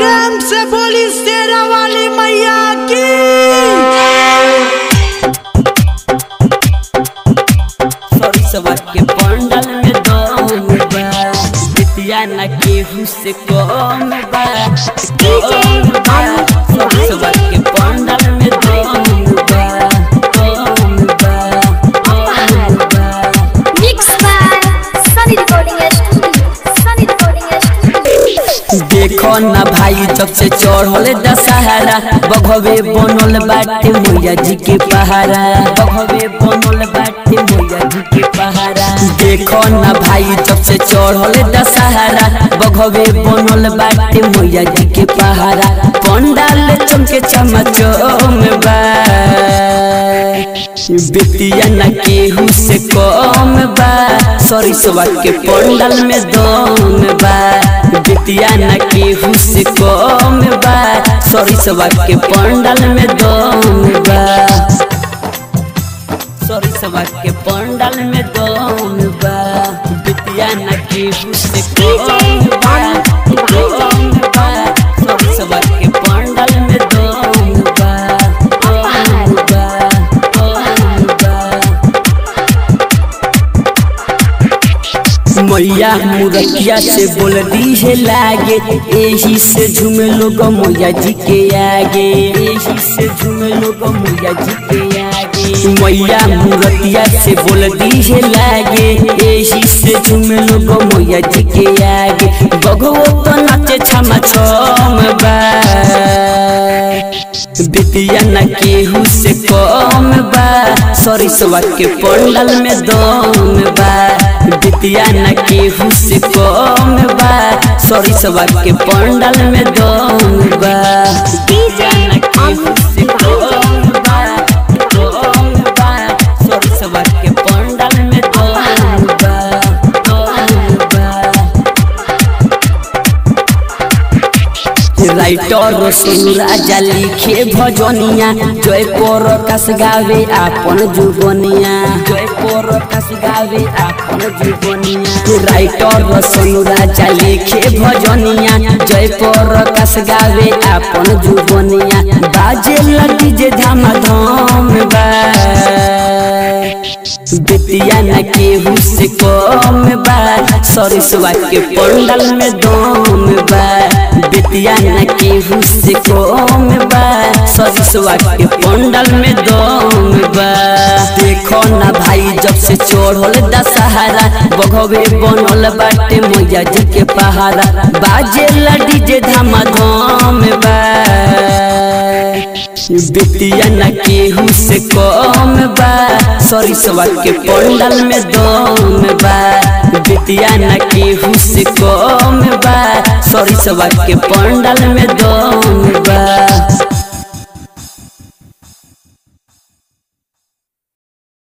प्रेम से बोली शेरा वाली मैया की सॉरी सवा के पंडल में दम बा बिटिया न केहू से कम बा कम बा सॉरी सवा के पंडल में दम बा दम बा दम बा Mixed by Sunny Recording Studio. Sunny Recording Studio. देखो ना भाई जब से चढ़ल दशहरा बघवे बनल बाटे मैया जी के पहाड़ा बघवे बनल बाटे मैया जी के पहाड़ा देखो ना भाई जब से चढ़ल दशहरा बघवे बनल बाटे मैया जी के पहाड़ा पंडाल चमके चमचम बा बिटिया न केहू से कम बा सरिसवा के पंडाल में दम बा बिटिया न केहू से कम बा सरिसवा के पंडाल में दम बा सरिसवा के पंडाल में दम बा बिटिया न केहू से कम बा दम बा सरिसवा के पंडाल में दम बा दम बा दम बा मैया मुरतिया से बोल दी है लागे एही से झूमे लोग मैया जी के आगे एही से झूमे लोग मैया जी के आगे मैया मुरतिया से बोल दी है लागे एही से झूमे लोग मैया जी के आगे बगवो तो नाचे छमा छम बा बिटिया न केहू से कम बा सरिसवा के पंडल में दम बा बिटिया न केहू से कम बा सरिसवा के पंडल में दम बा बिटिया न केहू से कम बा दम बा सरिसवा के पंडल में दम बा दम बा राइटर सुनु राजा लिखे भजनिया जय पर कस गावे आपन जुबनिया जय पर कस गावे आपन जुबनिया राइटर सुनु राजा लिखे भजनिया जय पर कस गावे आपन जुबनिया बाजे लगी जे धाम धाम बा बिटिया न केहू से कम बा सरिसवा के पंडल में दम बा बिटिया न केहू से कम बा सरिसवा के पंडल में दम बा देखो ना भाई जब से चढ़ल दशहरा बघवे बनल बाटे मैया जी के पहाड़ा बाजे लडी जे धाम धाम बा बिटिया न केहू से कम बा सरिसवा के पंडल में दम बा बिटिया न केहू से कम बा सरिसवा के पंडल में दम